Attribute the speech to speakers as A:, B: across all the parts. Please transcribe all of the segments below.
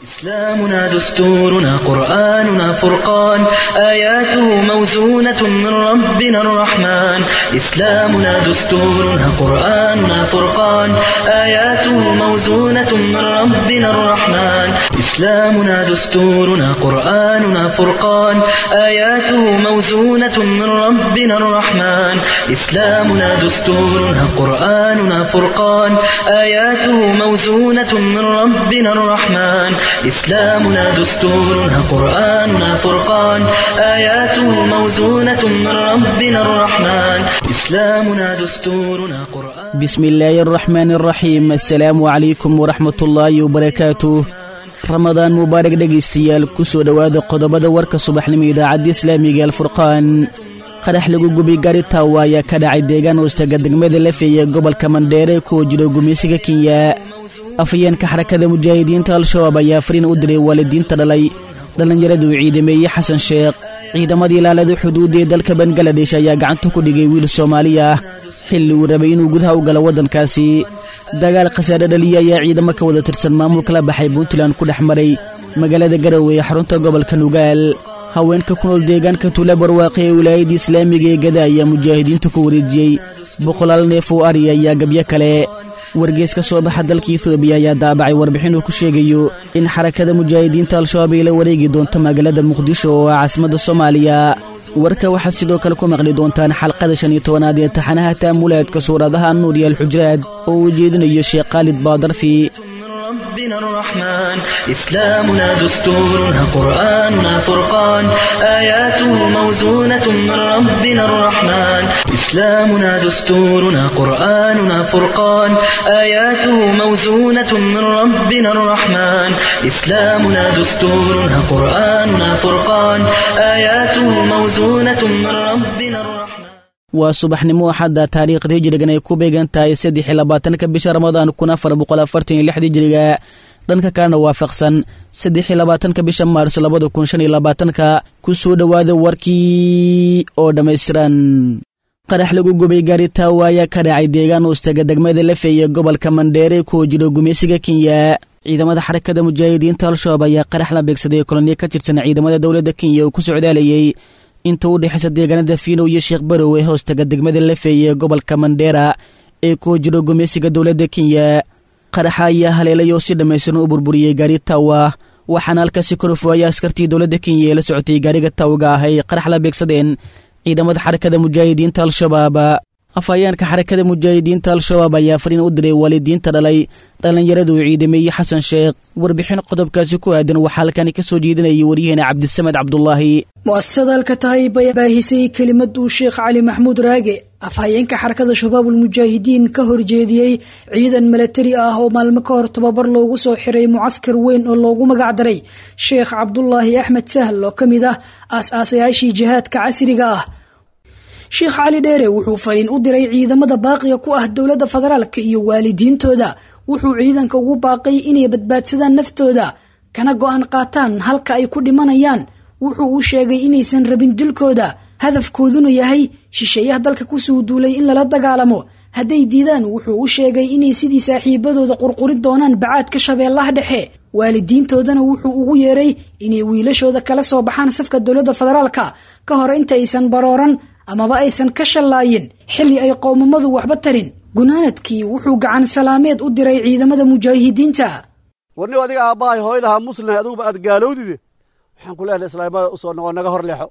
A: إسلامنا دستورنا قرآننا فرقان آياته موزونة من ربنا الرحمن إسلامنا دستورنا قرآننا فرقان آياته موزونة من ربنا الرحمن إسلامنا دستورنا قرآننا فرقان آياته موزونة من ربنا الرحمن إسلامنا دستورنا قرآننا فرقان آياته موزونة من ربنا الرحمن إسلامنا دستورنا قرآننا فرقان آياته موزونة من ربنا الرحمن إسلامنا دستورنا قرآن
B: بسم الله الرحمن الرحيم السلام عليكم ورحمة الله وبركاته ramadaan mubaarak dhegaystayaal ku soo dhowaada qodobada warka subaxnimo idaacadda islaamiga alfurqaan qarax lagu gubi gaari taawa ayaa ka dhacay deegaan hoostaga degmada lafeeye gobolka mandheere kuwa jiro gumaysiga kenya afhayeenka xarakada mujaahidiinta al-shabaab ayaa fariin u diray waalidiinta dhalay dhallinyaradu ciidameeye xasan sheekh ciidamadii ilaalada xuduudda ee dalka bangaladesh ayaa gacanta ku dhigay wiil soomaali ah xilli uu rabay inuu gudaha u galo waddankaasi dagaal khasaare dhaliya ayaa ciidamo ka wada tirsan maamulka la baxay puntland ku dhex maray magaalada garowe ee xarunta gobolka nugaal haweenka ku nool deegaanka tuula barwaaqe ee wilaayadda islaamiga ee gada ayaa mujaahidiinta ku wareejiyey boqolaal neef oo ari ayaa gabyo kale wargees ka soo baxa dalka etoobiya ayaa daabacay warbixin uu ku sheegayo in xarakada mujaahidiinta al-shabaab ay la wareegi doonto magaalada muqdisho oo ah caasimadda soomaaliya warka waxaad sidoo kale ku maqli doontaan xalqada shan iyo tobanaad ee taxanaha taamulaadka suuradaha nuur iyo alxujraad oo uu jeedinayo sheekh khaalid baadarfi
A: ربنا الرحمن إسلامنا دستورنا قرآننا فرقان آياته موزونة من ربنا الرحمن إسلامنا دستورنا قرآننا فرقان آياته موزونة من ربنا الرحمن إسلامنا دستورنا قرآننا فرقان آياته موزونة من ربنا الرحمن
B: waa subaxnimo axadda taariikhda hijrigan ay ku beegan tahay saddex iyo labaatanka bisha ramadaan kun afar boqol afartan iyo lixda hijriga dhanka kalena waafaqsan saddex iyo labaatanka bisha maars labada kun shan iyo labaatanka ku soo dhowaada warkii oo dhammaystiran qarax lagu gubay gaari taawa ayaa ka dhacay deegaan hoostaga degmada lafeeye gobolka mandheere kuwa jiro gumaysiga kenya ciidamada xarakada mujaahidiinta al-shabaab ayaa qarax la beegsaday koloniya ka tirsan ciidamada dowladda kenya oo ku socdaalayay inta u dhexaysa deegaanada fiinow iyo sheekh barow ee hoostaga degmada lafeeye ee gobolka mandheera ee kuwa jiro gumaysiga dowladda kenya qaraxa ayaa haleelay oo si dhammaystiran u burburiyey gaari taawa waxaana halkaasi korofooya askartii dowladda kenya ee la socotay gaariga taawga ah ay qarax la beegsadeen ciidamada xarakada mujaahidiinta al-shabaab afhayeenka xarakada mujaahidiinta al-shabaab ayaa fariin u diray waalidiinta dhalay dhallinyaradu ciidameeye xasan sheekh warbixin qodobkaasi ku aadan waxaa halkani ka soo jeedinayay waryaheena cabdisamed cabdulaahi
C: mu'asasada alkataayib ayaa baahisay kelimad uu sheekh cali maxamuud raage afhayeenka xarakada shabaabulmujaahidiin ka horjeediyey ciidan milatari ah oo maalmo ka hor tababar loogu soo xiray mucaskar weyn oo loogu magac daray sheekh cabdulaahi axmed sahl oo ka mid ah aas-aasayaashii jihaadka casriga ah sheekh cali dheere wuxuu fariin u diray ciidamada baaqiga ku ah dowladda federaalka iyo waalidiintooda wuxuu ciidanka ugu baaqay inay badbaadsadaan naftooda kana go'aan qaataan halka ay ku dhimanayaan wuxuu u sheegay inaysan rabin dilkooda hadafkooduna yahay shisheeyaha dalka kusoo duulay in lala dagaalamo hadday diidaan wuxuu u sheegay inay sidii saaxiibadooda qurqurin doonaan bacaadka shabeellaha dhexe waalidiintoodana wuxuu ugu yeeray inay wiilashooda kala soo baxaan safka dowladda federaalka ka hor inta aysan barooran amaba aysan ka shallaayin xilli ay qowmamadu waxba tarin gunaanadkii wuxuu gacan salaameed u diray ciidamada mujaahidiinta
D: warniw adiga aabbahay hooyadaha muslimah aduguba aad gaalowdide waxaan ku leehay islaamada usoo noqo naga hor leexo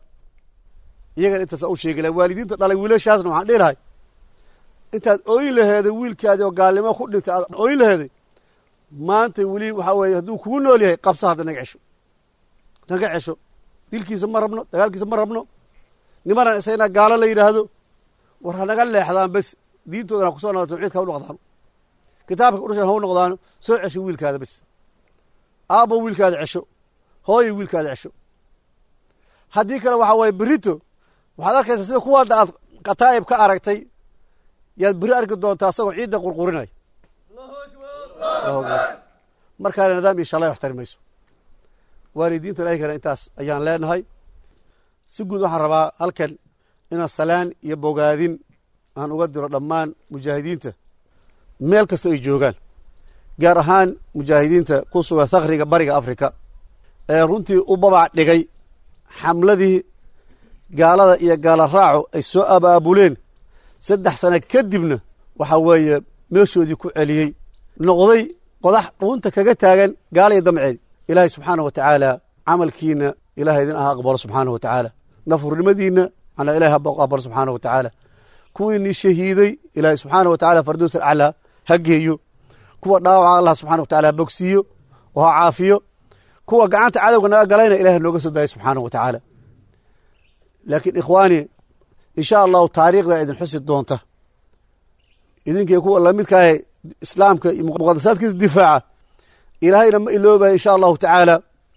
D: iyagan intaasa u sheegi lahay waalidiinta dhalay wiilashaasna waxaan dhihi lahay intaad ooyin laheeday wiilkaadii oo gaalnimo ku dhintay aad ooyin laheeday maanta weli waxaa weeye hadduu kugu nool yahay qabsa hadda naga cesho naga cesho dilkiisa ma rabno dagaalkiisa ma rabno nimanan isagna gaalo la yidhaahdo war ha naga leexdaan bes diintoodana ha kusoo noqdo tawxiidka ha u noqdaano kitaabka udhashan ha u noqdaano soo cesho wiilkaada bes aabbo wiilkaada cesho hooyo wiilkaada cesho haddii kale waxaa waaye berito waxaad arkaysaa sida kuwaada aad kataa'ib ka aragtay yaad beri arki doontaa asagoo ciidda qurqurinaya markaana nidaam iyo shalay wax tari mayso waalidiinta ilaahigana intaas ayaan leenahay si guud waxaan rabaa halkan inaan salaan iyo bogaadin aan uga diro dhammaan mujaahidiinta meel kastoo ay joogaan gaar ahaan mujaahidiinta ku sugan thakriga bariga afrika ee runtii u babac dhigay xamladii gaalada iyo gaala raaco ay soo abaabuleen saddex sano kadibna waxaa weeye meeshoodii ku celiyey noqday qodax dhuunta kaga taagan gaala iyo damceed ilaahay subxaana wa tacaala camalkiina ilahay idin aha aqbalo subxaana wa tacaala nafurnimadiinna manaa ilahay ha aqbalo subxaana wa tacaala kuwiinii shahiiday ilaahay subxaana wa tacala fardows alaclaa ha geeyo kuwa dhaawaca allah subxana wa tacala ha bogsiiyo oo ha caafiyo kuwa gacanta cadowga naga galayna ilahay nooga soo daaya subxaana wa tacaala laakiin ikhwaani insha allahu taariikhda idin xusi doonta idinkii kuwa lamidkaahe islaamka iyo muqadasaadkiisa difaaca ilaahayna ma iloobayo insha allahu tacaala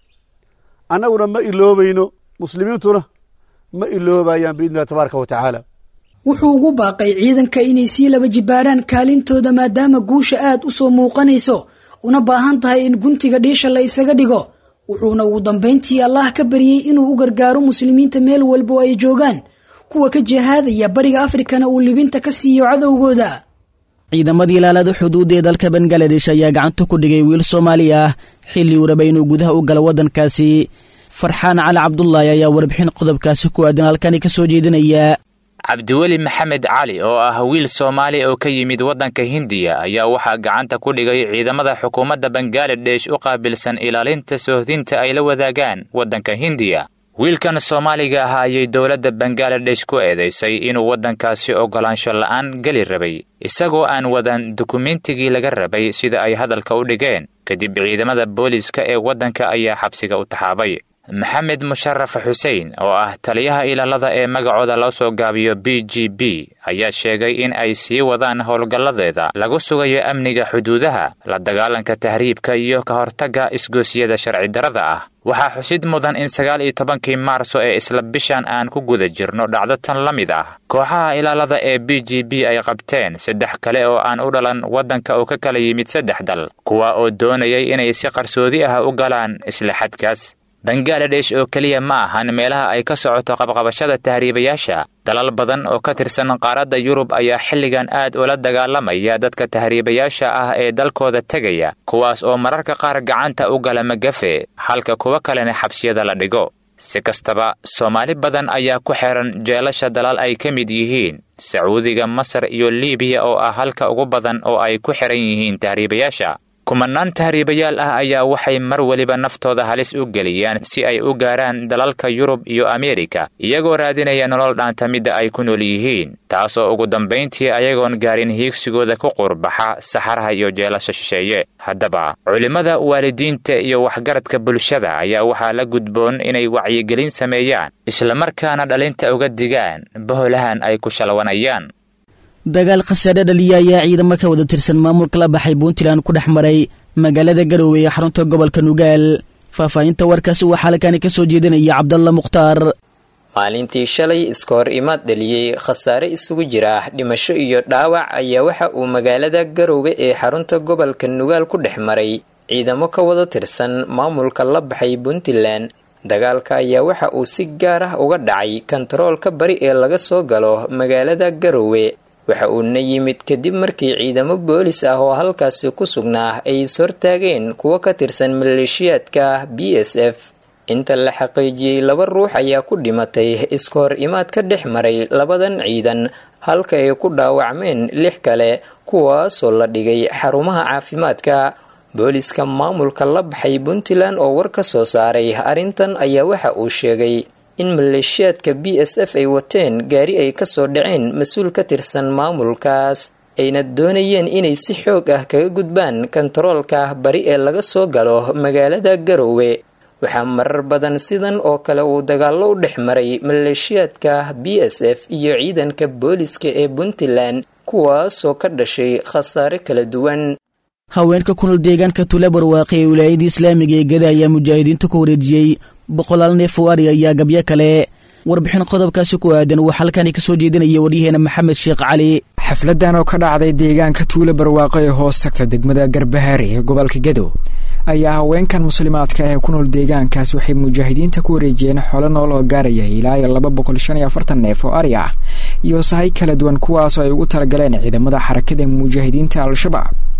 D: annaguna ma iloobayno muslimiintuna ma iloobayaan biidni illahi tabaaraka wa tacaala
C: wuxuu ugu baaqay ciidanka inay sii laba jibaaraan kaalintooda maadaama guusha aad u soo muuqanayso una baahan tahay in guntiga dhiisha la isaga dhigo wuxuuna ugu dambayntii allah ka baryey inuu u gargaaro muslimiinta meel walba oo ay joogaan kuwa ka jihaadaya bariga afrikana uu libinta ka siiyo cadowgooda
B: ciidamadii ilaalada xuduudda ee dalka bangaladesh ayaa gacanta ku dhigay wiil soomaali ah xilli uu rabay inuu gudaha u galo waddankaasi farxaan cali cabdulaahi ayaa warbixin qodobkaasi ku aadan halkani ka soo jeedinaya
E: cabdiweli maxamed cali oo ah wiil soomaali oo ka yimid waddanka hindiya ayaa waxaa gacanta ku dhigay ciidamada xukuumadda bangaladesh u qaabilsan ilaalinta soohdinta ay la wadaagaan waddanka hindiya wiilkan soomaaliga ah ayay dowladda bangaladesh ku eedaysay inuu waddankaasi oggolaansho la'aan geli rabay isagoo aan wadan dukumentigii laga rabay sida ay hadalka u dhigeen kadib ciidamada booliiska ee waddanka ayaa xabsiga u taxaabay maxamed musharaf xuseen oo ah taliyaha ilaalada ee magacooda loo soo gaabiyo b g b ayaa sheegay in ay sii wadaan howlgalladeeda lagu sugayo amniga xuduudaha la dagaalanka tahriibka iyo ka hortagga isgoosiyada sharci darrada ah waxaa xusid mudan in sagaal iyo tobankii maarso ee isla bishan aan ku guda jirno dhacdo tan la mid ah kooxaha ilaalada ee b g b ay qabteen saddex kale oo aan u dhalan waddanka oo ka kala yimid saddex dal kuwa oo doonayay inay si qarsoodi ah u galaan isla xadkaas bangaladesh oo keliya ma ahan meelaha ay ka socoto qabqabashada tahriibayaasha dalal badan oo ka tirsan qaaradda yurub ayaa xilligan aad ula dagaalamaya dadka tahriibayaasha ah ee dalkooda tegaya kuwaas oo mararka qaar gacanta u gala magafe halka kuwa kalena xabsiyada la dhigo si kastaba soomaali badan ayaa ku xehan jeelasha dalal ay ka mid yihiin sacuudiga masar iyo liibiya oo ah halka ugu badan oo ay ku xihan yihiin tahriibayaasha kumanaan tahriibayaal ah ayaa waxay mar weliba naftooda halis u geliyaan si ay u gaaraan dalalka yurub iyo ameerika iyagoo raadinaya nolol dhaanta midda ay ku nool yihiin taasoo ugu dambayntii ayagoon gaarin hiigsigooda ku qurbaxa saxaraha iyo jeelasha shisheeye haddaba culimmada waalidiinta iyo waxgaradka bulshada ayaa waxaa la gudboon inay wacyigelin sameeyaan islamarkaana dhalinta uga digaan boholahan ay ku shalwanayaan
B: dagaal khasaare dhaliya ayaa ciidamo ka wada tirsan maamulka la baxay puntland ku dhex maray magaalada garowe ee xarunta gobolka nugaal faahfaahinta warkaasi waxaa halkaani ka soo jeedinaya cabdalla mukhtaar
F: maalintii shalay iska hor imaad dhaliyey khasaare isugu jira dhimasho iyo dhaawac ayaa waxa uu magaalada garowe ee xarunta gobolka nugaal ku dhex maray ciidamo ka wada tirsan maamulka la baxay puntland dagaalka ayaa waxa uu si gaar ah uga dhacay kontaroolka bari ee laga soo galo magaalada garowe waxa uuna yimid kadib markii ciidamo boolis ah oo halkaasi ku sugnaa ay ishortaageen kuwo ka tirsan maleeshiyaadka b s f inta la xaqiijiyey laba ruux ayaa ku dhimatay iska hor imaad ka dhex maray labadan ciidan halka ay ku dhaawacmeen lix kale kuwaasoo la dhigay xarumaha caafimaadka booliska maamulka la baxay puntland oo war ka soo saaray arrintan ayaa waxa uu sheegay in maleeshiyaadka b s f ay wateen gaari ay kasoo dhaceen mas-uul ka tirsan maamulkaas ayna doonayeen inay si xoog ah kaga gudbaan kontaroolka bari ee laga soo galo magaalada garowe waxaa marar badan sidan oo kale uu dagaallo u dhex maray maleeshiyaadka b s f iyo ciidanka booliska ee puntland kuwaasoo ka dhashay khasaare kala duwan
B: haweenka kunol deegaanka tule barwaaqe ee wilaayada islaamiga ee gada ayaa mujaahidiinta ku wareejiyey boqolaal neef oo ari ayaa gabyo kale warbixin qodobkaasi ku aadan waxaa halkani ka soo jeedinaya waryaheena maxamed sheekh cali
G: xafladan oo ka dhacday deegaanka tuule barwaaqo ee hoos tagta degmada garbahaari ee gobolka gadow ayaa haweenkan muslimaadka ah ee ku nool deegaankaas waxay mujaahidiinta ku wareejiyeen xoolo nool oo gaaraya ilaa iyo laba boqol shan iyo afartan neef oo ari ah iyo sahay kala duwan kuwaasoo ay ugu talagaleen ciidamada xarakada mujaahidiinta al-shabaab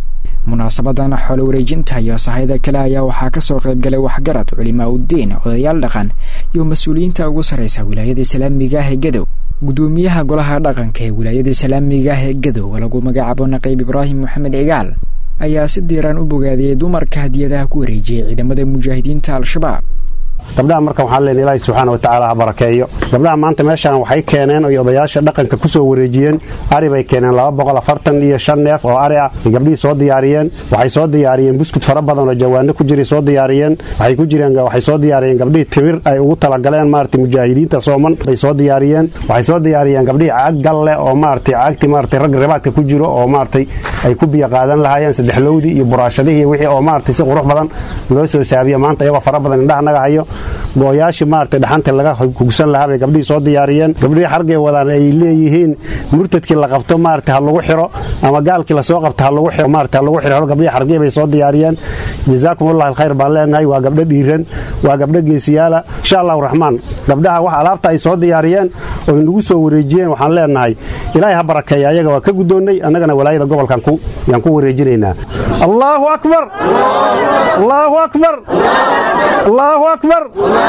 G: munaasabadan xoolo wareejinta iyo sahayda kale ayaa waxaa kasoo qaybgalay waxgarad culimaa uddiin odayaal dhaqan iyo mas-uuliyiinta ugu sarraysa wilaayada islaamiga ah ee gadow gudoomiyaha golaha dhaqanka ee wilaayada islaamiga ah ee gadow lagu magacaabo naqiib ibraahim maxamed cigaal ayaa si diiraan u bogaadiyey dumarka hadiyadaha ku wareejiyay ciidamada mujaahidiinta al-shabaab
H: gabdhaha marka waxaan leenahay ilaahay subxaana wa tacaala ha barakeeyo gabdhaha maanta meeshaan waxay keeneen oy odayaasha dhaqanka ku soo wareejiyeen ari bay keeneen laba boqol afartan iyo shan neef oo ari ah ay gabdhihii soo diyaariyeen waxay soo diyaariyeen buskud fara badan oo jawaano ku jiray soo diyaariyeen waxay ku jireen waxay soo diyaariyeen gabdhihii timir ay ugu talagaleen maaragtay mujaahidiinta sooman bay soo diyaariyeen waxay soo diyaariyeen gabdhihii caag galle oo maaragtay caagtii maaragtay rag ribaadka ku jiro oo maaragtay ay ku biyo qaadan lahaayeen saddexlowdii iyo buraashadihii iyo wixii oo maaragtay si qurux badan loo soo saabiyo maanta iyagoo fara badan indhaha naga hayo gooyaashii maaragtay dhaxanta laga hugsan lahaa bay gabdhihii soo diyaariyeen gabdhihii xargay wadaan ay leeyihiin murtadkii la qabto maaragtay ha lagu xiro ama gaalkii lasoo qabto ha lagu xiro maaragtay ha lagu xiro gabdhihii xargii bay soo diyaariyeen jazaakum allah alkhayr baan leenahay waa gabdho dhiiran waa gabdho geesiyaala insha allahu raxmaan gabdhaha wax alaabta ay soo diyaariyeen oo nagu soo wareejiyeen waxaan leenahay ilaahay ha barakeeya ayaga waa ka guddoonnay annagana walaayada gobolkan yaan ku wareejinaynaa allahu akbar allahu akbar allahu akbar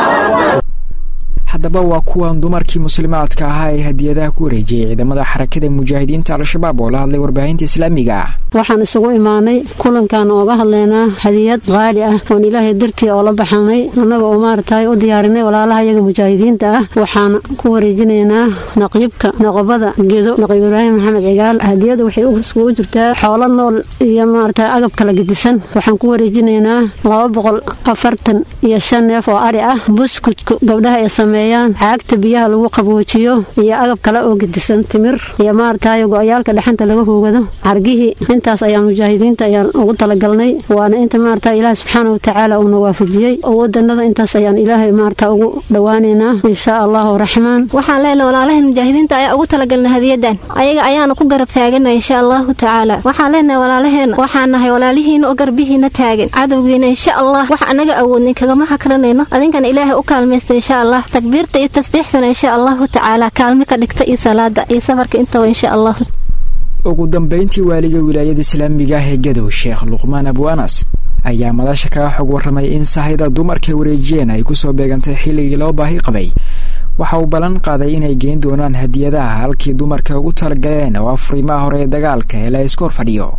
G: haddaba waa kuwan dumarkii muslimaadka ahaa ee hadiyadaha ku wareejiyey ciidamada xarakada mujaahidiinta al-shabaab oo la hadlay warbaahinta islaamiga ah
I: waxaan isugu imaanay kulankan ooga hadlaynaa hadiyad qaali ah oon ilaahay dartii oo la baxanay annaga oo maaragtay u diyaarinay walaalaha iyaga mujaahidiinta ah waxaan ku wareejinaynaa naqiibka noqobada gedo naqiib ibraahim maxamed cigaal hadiyada waxay iskugu jirtaa xoolo nool iyo maarata agab kala gedisan waxaan ku wareejinaynaa laba boqol afartan iyo shan neef oo ari ah buskudka gabdhaha ee sameeyaan caagta biyaha lagu qaboojiyo iyo agab kale oo gedisan timir iyo maaragtay go-yaalka dhexanta laga hoogado cargihii intaas ayaa mujaahidiinta ayaan ugu talagalnay waana inta maarata ilaah subxaana watacaala uuna waafajiyey wadanada intaas ayaan ilaahay maarata ugu dhowaaneynaa insha allahu raxmaan
J: waxaan leenahay walaalahan mujaahidiinta ayaa ugu talagalnay hadiyadan ayaga ayaana ku garab taagana insha allahu tacaala waxaan leenahay walaalaheena waxaan nahay walaalihiina oo garbihiina taagan cadowgiina insha allah wax anaga awoodnay kagama hakranayno adinkana ilaahay u kaalmaysta insha allah takbiirta iyo tasbiixsana insha allahu tacaala kaalmi ka dhigta iyo salaada iyo safarka intaba insha allah
G: ugu dambayntii waaliga wilaayada islaamiga ah ee gadow sheekh luqmaan abu anas ayaa madasha kaga xog warramay in sahayda dumarka wareejiyeen ay kusoo beegantay xilligii loo baahi qabay waxa uu ballan qaaday inay geen doonaan hadiyadaha halkii dumarka ugu talagaleen oo afriimaha hore ee dagaalka ee la iskoor fadhiyo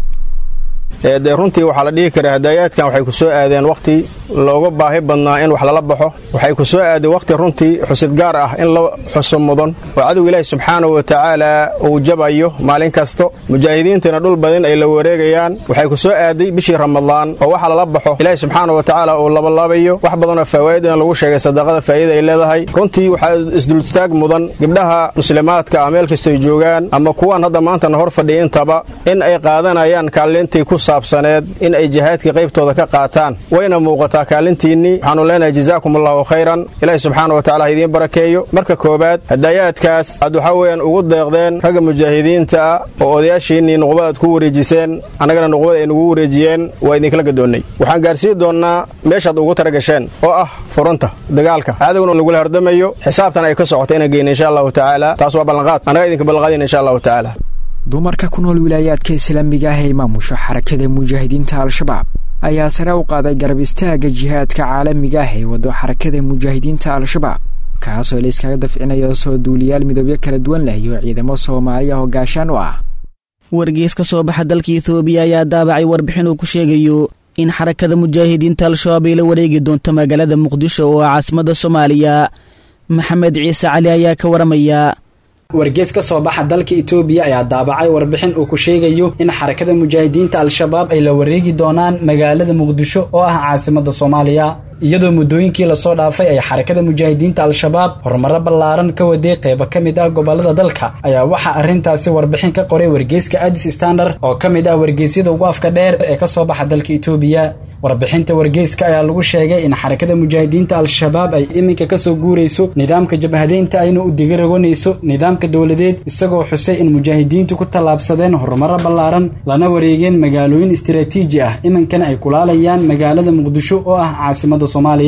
K: dee runtii waxaa la dhihi karaa hadaayaadkan waxay ku soo aadeen wakhti looga baahi badnaa in wax lala baxo waxay ku soo aadeen wakhti runtii xusid gaar ah in la xuso mudan oo cadow ilaahi subxaanahu wa tacaala uu jabayo maalin kasto mujaahidiintana dhul badin ay la wareegayaan waxay ku soo aaday bishii ramadaan oo waxa lala baxo ilaahi subxaana wa tacaala uu labalaabayo wax badanoo fawaa'idana lagu sheegay sadaqada faa'iida ay leedahay runtii waxaa isdultaag mudan gabdhaha muslimaadka ah meel kastay joogaan ama kuwan hadda maantana hor fadhiya intaba in ay qaadanayaan kaalintii ku saabsaneed in ay jihaadkii qaybtooda ka qaataan wayna muuqataa kaalintiinnii waxaanu leenahay jazaakum allahu khayran ilaahi subxaana wa tacala ha idiin barakeeyo marka koowaad hadaayaadkaas aad waxaa weeyaan ugu deeqdeen ragga mujaahidiinta ah oo odayaashiinnii nuqbad aad ku wareejiseen annagana nuqbad ay nugu wareejiyeen waa idinkala gadoonnay waxaan gaarsiin doonnaa meeshaad ugu tara gasheen oo ah furunta dagaalka cadowna lagula hardamayo xisaabtan ay ka socoto inaan geyna insha allahu tacaala taas waa ballanqaad annaga idinka ballanqaadayna insha allahu tacaala
G: dumarka ku nool wilaayaadka islaamiga ah ee maamusho xarakada mujaahidiinta al-shabaab ayaa sare u qaaday garab istaagga jihaadka caalamiga ah ee waddo xarakada mujaahidiinta al-shabaab kaasoo la iskaga dafcinayo soo duuliyaal midobyo kala duwan leh iyo ciidamo soomaaliya oo gaashaan u ah
B: wargees ka soo baxa dalka etoobiya ayaa daabacay warbixin uu ku sheegayo in xarakada mujaahidiinta al-shabaab ay la wareegi doonto magaalada muqdisho oo ah caasimada soomaaliya maxamed ciise cali ayaa ka waramaya
L: wargees ka soo baxa dalka itoobiya ayaa daabacay warbixin uu ku sheegayo in xarakada mujaahidiinta al-shabaab ay la wareegi doonaan magaalada muqdisho oo ah caasimada soomaaliya iyadoo muddooyinkii lasoo dhaafay ay xarakada mujaahidiinta al-shabaab horumaro ballaaran ka waday qeybo ka mid ah gobolada dalka ayaa waxaa arrintaasi warbixin ka qoray wargeyska adis standard oo ka mid ah wargeysyada ugu afka dheer ee ka soo baxa dalka itoobiya warbixinta wargeyska ayaa lagu sheegay in xarakada mujaahidiinta al-shabaab ay iminka kasoo guurayso nidaamka jabhadeynta ayna u diga ragonayso nidaamka dowladeed isagoo xusay in mujaahidiintu ku tallaabsadeen horumaro ballaaran lana wareegeen magaalooyin istaraatiiji ah iminkana ay kulaalayaan magaalada muqdisho oo ah caasimada soomaaliya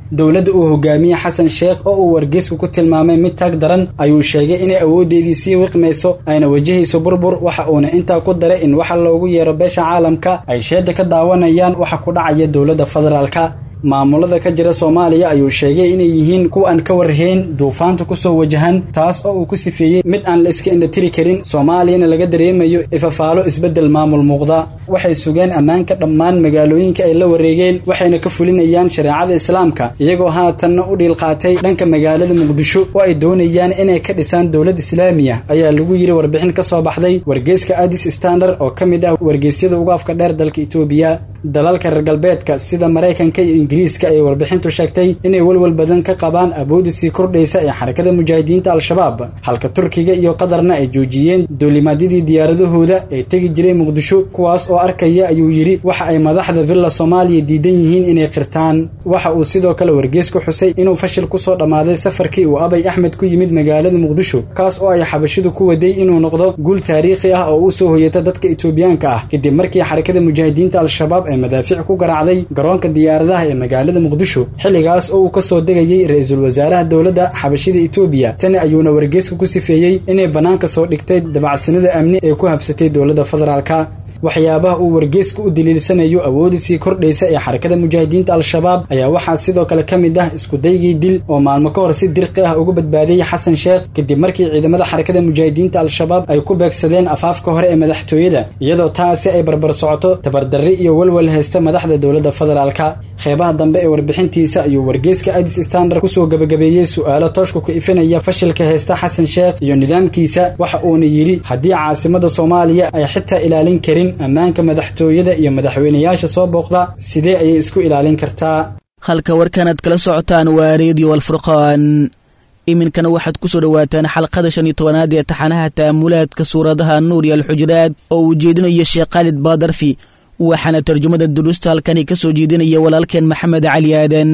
L: dowladda uu hogaamiye xasan sheekh oo uu wargeysku ku tilmaamay mid taag daran ayuu sheegay inay awoodeedii sii wiqmayso ayna wajahayso burbur waxa uuna intaa ku daray in waxa loogu yeero beesha caalamka ay sheeda ka daawanayaan waxa ku dhacaya dowladda federaalka maamulada ka jira soomaaliya ayuu sheegay inay yihiin kuwa aan ka warhayn duufaanta kusoo wajahan taas oo uu ku sifeeyey mid aan la iska indhatiri karin soomaaliyana laga dareemayo ifafaalo isbeddel maamul muuqda waxay sugeen ammaanka dhammaan magaalooyinka ay la wareegeen waxayna ka fulinayaan shareecada islaamka iyagoo haatanna u dhiil qaatay dhanka magaalada muqdisho oo ay doonayaan inay ka dhisaan dowlad islaamiya ayaa lagu yiri warbixin ka soo baxday wargeyska adis standard oo ka mid ah wargeysyada ugu afka dheer dalka itoobiya dalalka reer galbeedka sida maraykanka iyo ingiriiska ayay warbixintu sheegtay inay welwel badan ka qabaan awoodda sii kordhaysa ee xarakada mujaahidiinta al-shabaab halka turkiga iyo qatarna ay joojiyeen duulimaadyadii diyaaradahooda ee tegi jiray muqdisho kuwaas oo arkaya ayuu yidhi waxa ay madaxda villa soomaaliya diidan yihiin inay qirtaan waxa uu sidoo kale wargeysku xusay inuu fashil kusoo dhammaaday safarkii uu abay axmed ku yimid magaalada muqdisho kaas oo ay xabashidu ku waday inuu noqdo guul taariikhi ah oo u soo hoyata dadka itoobiyaanka ah kadib markii xarakada mujaahidiinta al-shabaab ay madaafiic ku garaacday garoonka diyaaradaha ee magaalada muqdisho xilligaas oo uu ka soo degayey ra-iisul wasaaraha dowladda xabashida itoobiya tani ayuuna wargeysku ku sifeeyey inay bannaanka soo dhigtay dabacsanida amni ee ku habsatay dowladda federaalka waxyaabaha uu wargeysku u daliilsanayo awoodda sii kordhaysa ee xarakada mujaahidiinta al-shabaab ayaa waxaa sidoo kale ka mid ah iskudaygii dil oo maalmo ka hor si dirqi ah uga badbaadiyey xasan sheekh kadib markii ciidamada xarakada mujaahidiinta al-shabaab ay ku beegsadeen afaafka hore ee madaxtooyada iyadoo taasi ay barbar socoto tabardarri iyo welwel haysta madaxda dowladda federaalka qeybaha dambe ee warbixintiisa ayuu wargeyska adis standard kusoo gabagabeeyey su-aalo tooshka ku ifinaya fashilka haysta xasan sheekh iyo nidaamkiisa waxa uuna yidhi haddii caasimada soomaaliya ay xitaa ilaalin karin ammaanka madaxtooyada iyo madaxweynayaasha soo booqda sidee ayay isku ilaalin kartaa
B: halka warkanaad kala socotaan waa reediyo alfurqaan iminkana waxaad ku soo dhowaataan xalqada shan iyo tobanaad ee taxanaha ta'amulaadka suuradaha nuur iyo alxujuraad oo uu jeedinayo sheekh khaalid baadarfi waxaana tarjumada duruusta halkani ka soo jeedinaya walaalkeen maxamed cali aadan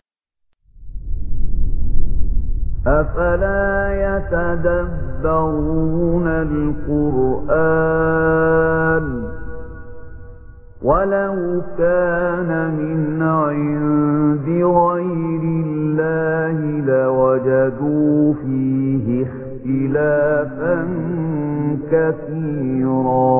M: أفلا يتدبرون القرآن ولو كان من عند غير الله لوجدوا فيه اختلافا كثيرا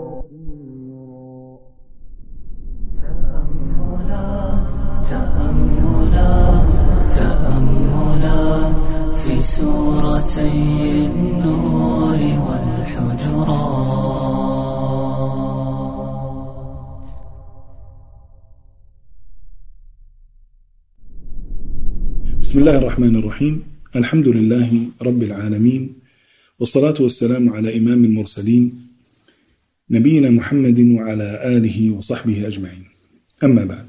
N: تأملات تأملات في سورتي النور والحجرات
O: بسم الله الرحمن الرحيم الحمد لله رب العالمين والصلاة والسلام على إمام المرسلين نبينا محمد وعلى آله وصحبه أجمعين أما بعد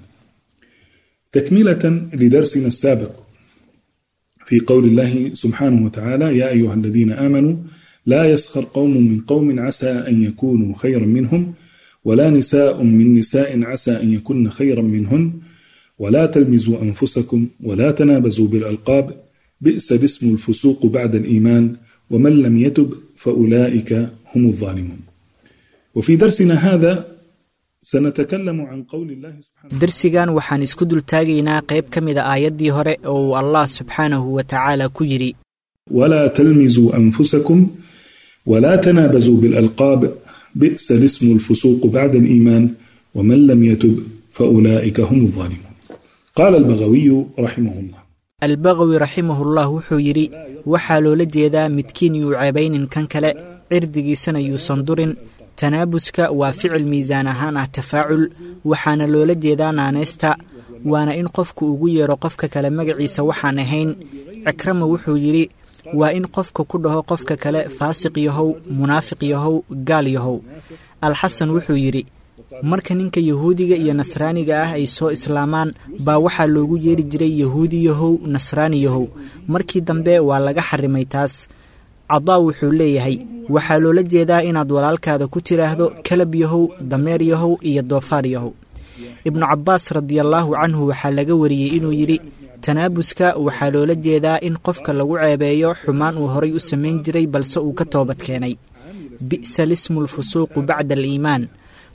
O: تكملة لدرسنا السابق في قول الله سبحانه وتعالى يا أيها الذين آمنوا لا يسخر قوم من قوم عسى أن يكونوا خيرا منهم ولا نساء من نساء عسى أن يكن خيرا منهن ولا تلمزوا أنفسكم ولا تنابزوا بالألقاب بئس الاسم الفسوق بعد الإيمان ومن لم يتب فأولئك هم الظالمون وفي درسنا هذا سنتكلم عن قول الله سبحانه
P: darsigan waxaan isku dultaagaynaa qayb ka mida aayaddii hore oo uu allah subxaanahu wa tacaala ku yidhi
O: ولا تلمزوا أنفسكم ولا تنابزوا بالألقاب بئس الاسم الفسوق بعد الإيمان ومن لم يتب فأولئك هم الظالمون قال البغوي رحمه الله
P: albaqawi raximahullah wuxuu yidhi waxaa loola jeedaa midkiin yuu ceebaynin kan kale cirdigiisana yuusan durin tanaabuska waa ficil miisaan ahaan ah tafaacul waxaana loola jeedaa naanaysta waana in qofku ugu yeero qofka kale magaciisa waxaan ahayn cikrama wuxuu yidhi waa in qofka ku dhaho qofka kale faasiq yahow munaafiq yahow gaal yahow alxasan wuxuu yidhi marka ninka yahuudiga iyo nasraaniga ah ay soo islaamaan baa waxaa loogu yeeri jiray yahuudi yahow nasraani yahow markii dambe waa laga xarimay taas cadaa wuxuu leeyahay waxaa loola jeedaa inaad walaalkaada ku tiraahdo kalab yahow dameer yahow iyo doofaar yahow ibnu cabbaas radiallaahu canhu waxaa laga wariyey inuu yidhi tanaabuska waxaa loola jeedaa in qofka lagu ceebeeyo xumaan uu horay u samayn jiray balse uu ka toobad keenay bi'sa lismu lfusuuqu bacda aliimaan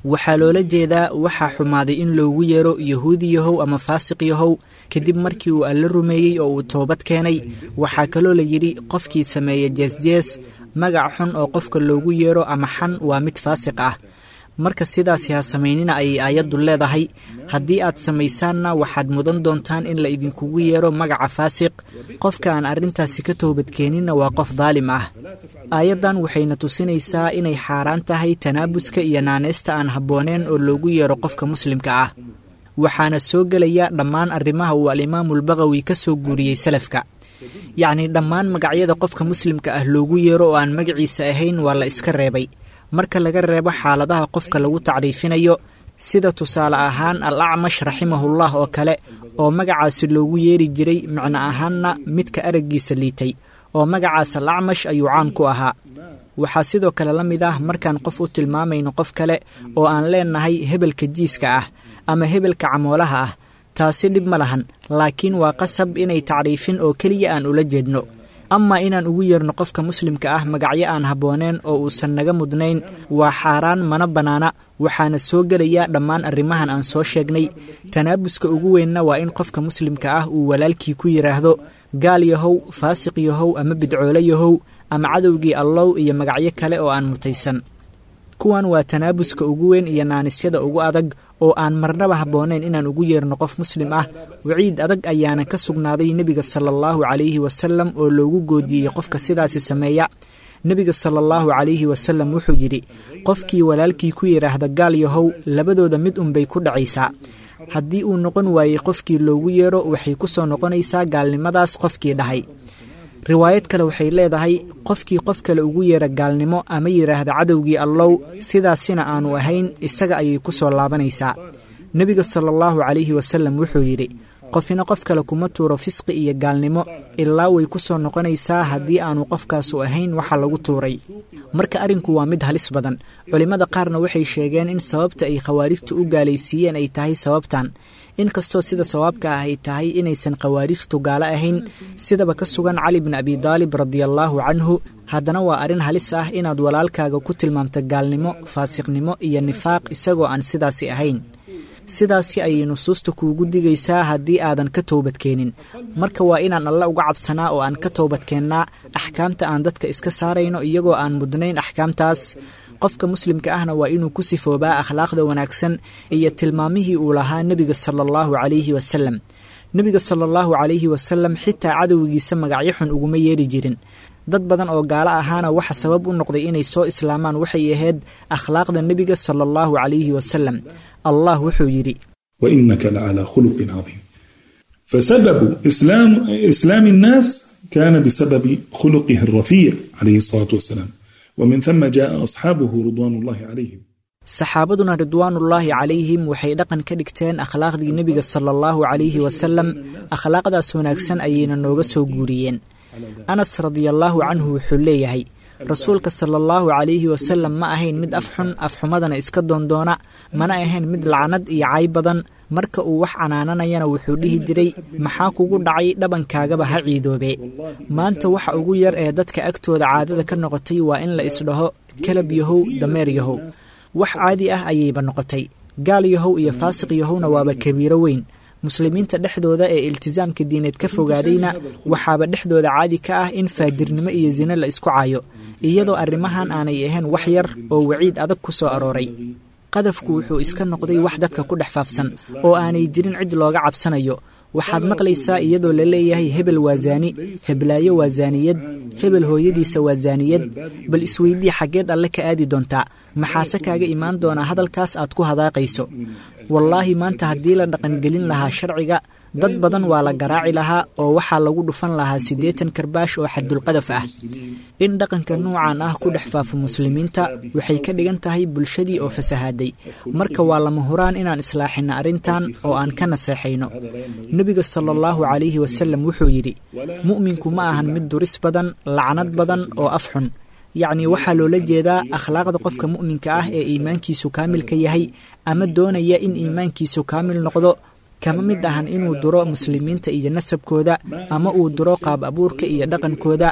P: waxaa loola jeedaa waxaa xumaaday in loogu yeero yahuudi yahow ama faasiq yahow kadib markii uu alla rumeeyey oo uu toobad keenay waxaa kaloo la yidhi qofkii sameeya jeesjees magac xun oo qofka loogu yeero ama xan waa mid faasiq ah marka sidaasi ha samaynina ayay aayaddu leedahay haddii aad samaysaanna waxaad mudan doontaan in la idinkugu yeero magaca faasiq qofka aan arrintaasi ka toobadkeeninna waa qof daalim ah aayaddan waxayna tusinaysaa inay xaaraan tahay tanaabuska iyo naaneysta aan habbooneen oo loogu yeero qofka muslimka ah waxaana soo gelaya dhammaan arrimaha uu alimaamulbaqawi ka soo guuriyey salafka yacnii dhammaan magacyada qofka muslimka ah loogu yeero oo aan magaciisa ahayn waa la iska reebay marka laga reebo xaaladaha qofka lagu tacriifinayo sida tusaale ahaan al acmash raximahullah oo kale oo magacaasi loogu yeeri jiray micno ahaanna midka araggiisa liitay oo magacaas al acmash ayuu caan ku ahaa waxaa sidoo kale la mid ah markaan qof u tilmaamayno qof kale oo aan leenahay hebelka jiiska ah ama hebelka camoolaha ah taasi dhib ma lahan laakiin waa qasab inay tacriifin oo keliya aan ula jeedno amaa inaan ugu yeerno qofka muslimka ah magacyo aan habbooneen oo uusan naga mudnayn waa xaaraan mana bannaana waxaana soo gelaya dhammaan arrimahan aan soo sheegnay tanaabuska ugu weynna waa in qofka muslimka ah uu walaalkii ku yidhaahdo gaal yahow faasiq yahow ama bidcoole yahow ama cadowgii allow iyo magacyo kale oo aan mutaysan kuwan waa tanaabuska ugu weyn iyo naanisyada ugu adag oo aan marnaba habboonayn inaan ugu yeerno qof muslim ah waciid adag ayaana ka sugnaaday nebiga sala allahu calayhi wasalam oo loogu goodiyey qofka sidaasi sameeya nebiga sala allahu calayhi wasalam wuxuu yidhi qofkii walaalkii ku yidhaahda gaal yahow labadooda mid unbay ku dhacaysaa haddii uu noqon waayey qofkii loogu yeero waxay ku soo noqonaysaa gaalnimadaas qofkii dhahay riwaayad kale waxay leedahay qofkii qof kale ugu yeera gaalnimo ama yidhaahda cadowgii allow sidaasina aanu ahayn isaga ayay ku soo laabanaysaa nebiga sala allahu calayhi wasalam wuxuu yidhi qofina qof kale kuma tuuro fisqi iyo gaalnimo ilaa way ku soo noqonaysaa haddii aanu qofkaasu ahayn waxa lagu tuuray marka arrinku waa mid halis badan culimmada qaarna waxay sheegeen in sababta ay khawaarijtu u gaalaysiiyeen ay tahay sababtan inkastoo sida sawaabka ah ay tahay inaysan khawaarijtu gaalo ahayn sidaba ka sugan cali bin abi daalib radiallaahu canhu haddana waa arrin halis ah inaad walaalkaaga ku tilmaamto gaalnimo faasiqnimo iyo nifaaq isagoo aan sidaasi ahayn sidaasi ayay nusuusta kuugu digaysaa haddii aadan ka toobadkeenin marka waa inaan alle uga cabsanaa oo aan ka toobadkeennaa axkaamta aan dadka iska saarayno iyagoo aan mudnayn axkaamtaas qofka muslimka ahna waa inuu ku sifoobaa akhlaaqda wanaagsan iyo tilmaamihii uu lahaa nebiga sala allahu calayhi wasalam nebiga sala allahu calayhi wasalam xitaa cadowgiisa magacyo xun uguma yeeri jirin dad badan oo gaalo ahaana waxa sabab u noqday inay soo islaamaan waxay ahayd akhlaaqda nebiga sala allahu calayhi wasalam allah wuxuu yidhi
O: wainaka lacalaa khuluqin cadiim fasababu islaam islaam الnaas kana bisababi khuluqihi الrafiic calayhi الsalaaةu wasalaam wmin ثuma jaءa asxaabuhu ridwan اllahi calayhim
P: saxaabaduna ridwaanullaahi calayhim waxay dhaqan ka dhigteen akhlaaqdii nebiga sala allahu calayhi wasalam akhlaaqdaas wanaagsan ayayna nooga soo guuriyeen anas radiallaahu canhu wuxuu leeyahay rasuulka sala allahu calayhi wasalam ma ahayn mid afxun afxumadana iska doondoona mana ahayn mid lacnad iyo cay badan marka uu wax canaananayana wuxuu dhihi jiray maxaa kugu dhacay dhabankaagaba ha ciidoobe maanta waxa ugu yar ee dadka agtooda caadada ka noqotay waa in la isdhaho kalab yahow dameer yahow wax caadi ah ayayba noqotay gaal yahow iyo faasiq yahowna waaba kabiiro weyn muslimiinta dhexdooda ee iltisaamka diineed ka fogaadayna waxaaba dhexdooda caadi ka ah in faadirnimo iyo sine la isku caayo iyadoo arrimahan aanay ahayn wax yar oo waciid adag ku soo arooray qadafku wuxuu iska noqday wax dadka ku dhex faafsan oo aanay jirin cid looga cabsanayo waxaad maqlaysaa iyadoo la leeyahay hebel waa zaani heblaayo waa zaaniyad hebel hooyadiisa waa zaaniyad bal isweydii xaggeed alle ka aadi doontaa maxaase kaaga imaan doonaa hadalkaas aad ku hadaaqayso wallaahi maanta haddii la dhaqangelin lahaa sharciga dad badan waa la garaaci lahaa oo waxaa lagu dhufan lahaa siddeetan karbaash oo xaddulqadaf ah in dhaqanka nuucan ah ku dhex faafo muslimiinta waxay ka dhigan tahay bulshadii oo fasahaaday marka waa lama huraan inaan islaaxinno arrintan oo aan ka naseexayno nebiga sala allahu calayhi wasalam wuxuu yidhi mu'minku ma ahan mid duris badan lacnad badan oo af xun yacnii waxaa loola jeedaa akhlaaqda qofka mu'minka ah ee iimaankiisu kaamilka yahay ama doonaya in iimaankiisu kaamil noqdo kama mid ahan inuu duro muslimiinta iyo nasabkooda ama uu duro qaab abuurka iyo dhaqankooda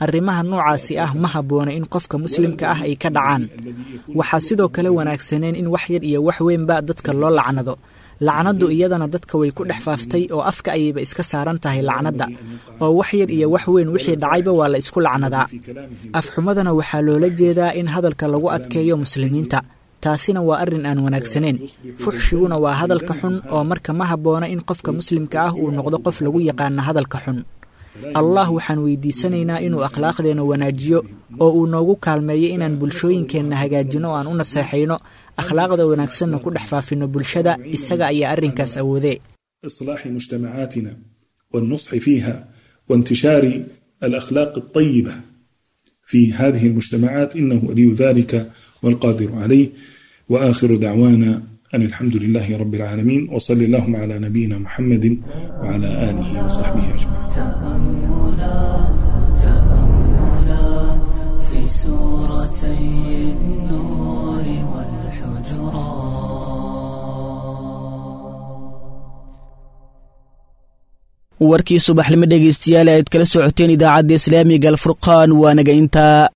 P: arrimaha noocaasi ah ma habboona in qofka muslimka ah ay ka dhacaan waxaa sidoo kale wanaagsaneen in wax yar iyo wax weynba dadka loo lacnado lacnaddu iyadana dadka way ku dhex faaftay oo afka ayayba iska saaran tahay lacnadda oo wax yar iyo wax weyn wixii dhacayba waa la isku lacnadaa afxumadana waxaa loola jeedaa in hadalka lagu adkeeyo muslimiinta taasina waa arrin aan wanaagsaneyn fuxshiguna waa hadalka xun oo marka ma habboona in qofka muslimka ah uu noqdo qof lagu yaqaana hadalka xun allah waxaan weydiisanaynaa inuu akhlaaqdeenna wanaajiyo oo uu noogu kaalmeeyo inaan bulshooyinkeenna hagaajino o aan u naseexayno akhlaaqda wanaagsanna ku dhex faafino bulshada isaga ayaa arrinkaas awoodee
O: إصلاح مجتمعاتنا والنصح فيها وانتشار الأخلاق الطيبة في هذه المجتمعات إنه ولي ذلك والقادر عليه وآخر دعوانا أن الحمد لله رب العالمين وصلى اللهم على نبينا محمد وعلى آله وصحبه أجمعين
N: تأملات تأملات في سورتي النور والحجرات
B: warkii subaxnimo dhegaystayaal aad kala socoteen idaacadda islaamiga alfurqaan waa naga intaa